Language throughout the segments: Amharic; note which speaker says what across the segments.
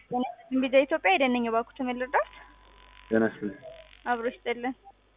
Speaker 1: እንግዲህ ኢትዮጵያ ሄደን እባክዎ ተመልርዳት
Speaker 2: ጤና ይስጥልኝ።
Speaker 1: አብሮ ይስጥልን።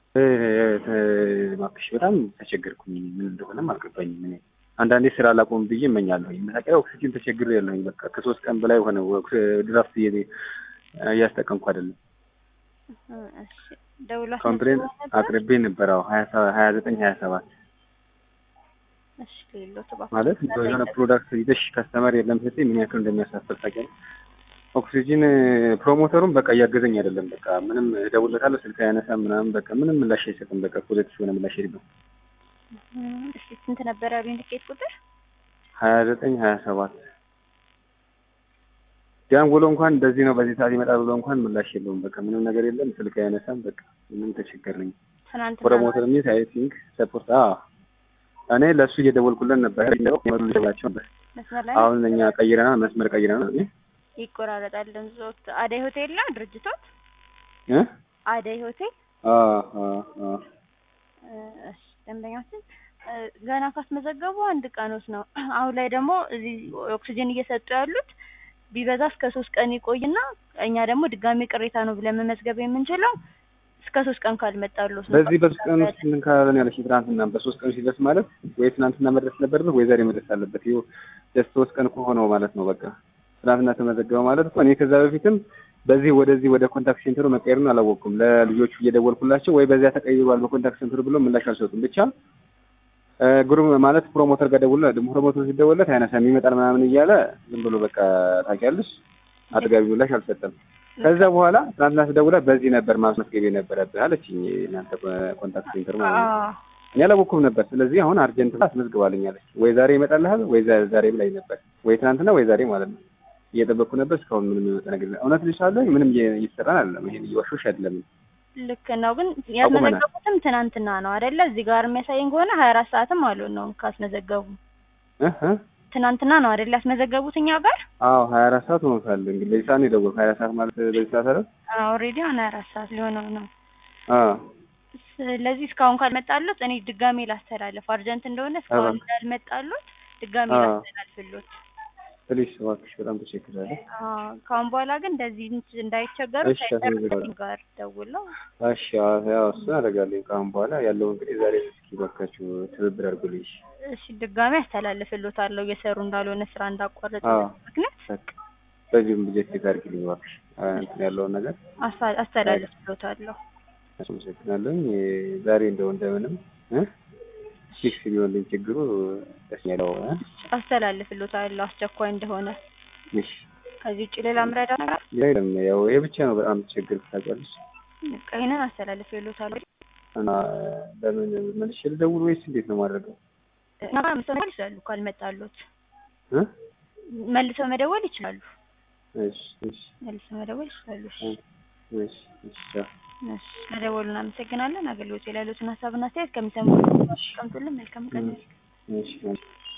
Speaker 2: እባክሽ በጣም ተቸገርኩኝ። ምን እንደሆነም አልገባኝም። እኔ አንዳንዴ ስራ ላቆም ብዬ እመኛለሁ። መታቀያ ኦክሲጅን ተቸግሬ ያለሁኝ በቃ ከሶስት ቀን በላይ ሆነ ድራፍት እያስጠቀምኩ አይደለም።
Speaker 1: እሺ ደውላ
Speaker 2: ኮምፕሌን አቅርቤ ነበር። አዎ ሀያ ዘጠኝ ሀያ ሰባት
Speaker 1: እሺ ሌሎት እባክዎ
Speaker 2: ማለት የሆነ ፕሮዳክት ይዘሽ ከስተመር የለም ስትይ ምን ያክል እንደሚያሳፍር ታውቂያለሽ። ኦክሲጂን ፕሮሞተሩም በቃ እያገዘኝ አይደለም። በቃ ምንም እደውልለታለሁ ስልክ አያነሳም ምናምን በቃ ምንም ምላሽ አይሰጥም። በቃ ፖዘቲቭ የሆነ ምላሽ የለም።
Speaker 1: እስኪ ስንት ነበር ያሉኝ ትኬት ቁጥር?
Speaker 2: ሀያ ዘጠኝ ሀያ ሰባት ያን ብሎ እንኳን እንደዚህ ነው በዚህ ሰዓት ይመጣል ብሎ እንኳን ምላሽ የለውም። በቃ ምንም ነገር የለም። ስልክ አያነሳም። በቃ ምንም ተቸገርነኝ።
Speaker 1: ትናንትና
Speaker 2: ፕሮሞተር ሚስ አይ ቲንክ ሰፖርት እኔ ለእሱ እየደወልኩለን ነበር ላቸው ነበር።
Speaker 1: መስመር ላይ
Speaker 2: አሁን እኛ ቀይረናል፣ መስመር ቀይረናል።
Speaker 1: ይቆራረጣል ድምፅዎት። አደይ ሆቴል ነው ድርጅቶት?
Speaker 2: እ
Speaker 1: አደይ ሆቴል
Speaker 2: አ አ አ
Speaker 1: እሺ ደንበኛችን ገና ካስመዘገቡ አንድ ቀኖት ነው። አሁን ላይ ደግሞ እዚህ ኦክሲጅን እየሰጡ ያሉት ቢበዛ እስከ ሶስት ቀን ይቆይና እኛ ደግሞ ድጋሚ ቅሬታ ነው ብለን መመዝገብ የምንችለው እስከ ሶስት ቀን ካልመጣሉት ነው።
Speaker 2: በዚህ በሶስት ቀን ውስጥ ምን ካለን ያለሽ ትናንትና በሶስት ቀን ሲደርስ ማለት ወይ ትናንትና መድረስ ነበረበት ወይ ዛሬ መድረስ አለበት። ይኸው ጀስት ሶስት ቀን ከሆነው ማለት ነው። በቃ ትናንትና ተመዘገበ ማለት እኮ እኔ ከዛ በፊትም በዚህ ወደዚህ ወደ ኮንታክት ሴንተሩ መቀየሩን አላወቅኩም። ለልጆቹ እየደወልኩላቸው ወይ በዚያ ተቀይሯል በኮንታክት ሴንተሩ ብሎ ምላሽ አልሰጡም። ብቻ ግሩም ማለት ፕሮሞተር ጋር ደውሎ ፕሮሞተር ሲደወለት አይነሳም ይመጣል ምናምን እያለ ዝም ብሎ በቃ ታውቂያለሽ፣ አጥጋቢ ምላሽ አልሰጠም። ከዛ በኋላ ትናንትና ስደውላ በዚህ ነበር ማስመዝገብ የነበረብህ አለችኝ። እናንተ ኮንታክት ሴንተር ማለት ነው። እኔ አላወቅኩም ነበር። ስለዚህ አሁን አርጀንት አስመዝግባልኝ አለች። ወይ ዛሬ ይመጣልሃል ወይ ዛሬ ብላኝ ነበር። ወይ ትናንትና ወይ ዛሬ ማለት ነው። እየጠበቅኩ ነበር። እስካሁን ምንም የሚመጣ ነገር የለም። እውነት ልሻለሁ ምንም እየተሰራን አይደለም። ይሄን እየዋሾሽ አይደለም።
Speaker 1: ልክ ነው። ግን ያስመዘገቡትም ትናንትና ነው አይደለ? እዚህ ጋር የሚያሳየኝ ከሆነ ሀያ አራት ሰዓትም አሉ ነው ካስመዘገቡ
Speaker 2: እህ
Speaker 1: ትናንትና ነው አይደል ያስመዘገቡት እኛ ጋር?
Speaker 2: አዎ ሀያ አራት ሰዓት ሆኖታል። እንግዲህ በዚህ ሰዓት ነው የደወልኩት። ሀያ ሰዓት ማለት በዚህ ሰዓት አይደል?
Speaker 1: ኦልሬዲ አሁን ሀያ አራት ሰዓት ሊሆነው ነው።
Speaker 2: አዎ
Speaker 1: ስለዚህ እስካሁን ካልመጣሉት እኔ ድጋሜ ላስተላልፍ፣ አርጀንት እንደሆነ እስካሁን እንዳልመጣሉት ድጋሜ ላስተላልፍሎት።
Speaker 2: ፕሊስ እባክሽ፣ በጣም ተቸግሬያለሁ።
Speaker 1: ከአሁን በኋላ ግን እንደዚህ እንዳይቸገሩ
Speaker 2: እሺ፣ አስመዘግባለሁ።
Speaker 1: ጋር ደውለው
Speaker 2: እሺ፣ ያው እሱን አደርጋለሁ። ከአሁን በኋላ ያለው እንግዲህ ዛሬ እስኪ እባካችሁ ትብብር አድርጉልኝ።
Speaker 1: እሺ፣ ድጋሜ አስተላልፍሎታለሁ እየሰሩ እንዳልሆነ ስራ እንዳቋረጡ
Speaker 2: አዎ።
Speaker 1: ምክንያት
Speaker 2: በቃ በዚሁም ልጄ ቼክ አድርጊልኝ እባክሽ፣ እንትን ያለውን ነገር
Speaker 1: አሳ- አስተላልፍሎታለሁ።
Speaker 2: አመሰግናለሁ። ዛሬ እንደው እንደምንም እ ፊክስ ቢሆንልኝ ችግሩ ደስ ያለው እ
Speaker 1: አስተላልፍሎታለሁ አስቸኳይ እንደሆነ።
Speaker 2: እሺ
Speaker 1: ከዚህ ውጭ ሌላ ምረዳ ነገር
Speaker 2: የለም ያው ይሄ ብቻ ነው በጣም ችግር ታውቂያለሽ።
Speaker 1: በቃ ይሄንን አስተላልፍሎታለሁ።
Speaker 2: እና ለምን መልሼ ልደውል ወይስ እንዴት ነው ማድረገው?
Speaker 1: እና መደወል ይችላሉ ካልመጣሉት
Speaker 2: እ
Speaker 1: መልሰው መደወል ይችላሉ።
Speaker 2: እሺ እሺ
Speaker 1: መልሰው መደወል ይችላሉ። እሺ
Speaker 2: እሺ እሺ ቻው።
Speaker 1: እሺ መደወሉን አመሰግናለን። አገልግሎት ላይ ያሉትን ሀሳብና አስተያየት ከሚሰሙ ቀምጡልን። መልካም ቀን።
Speaker 2: እሺ እሺ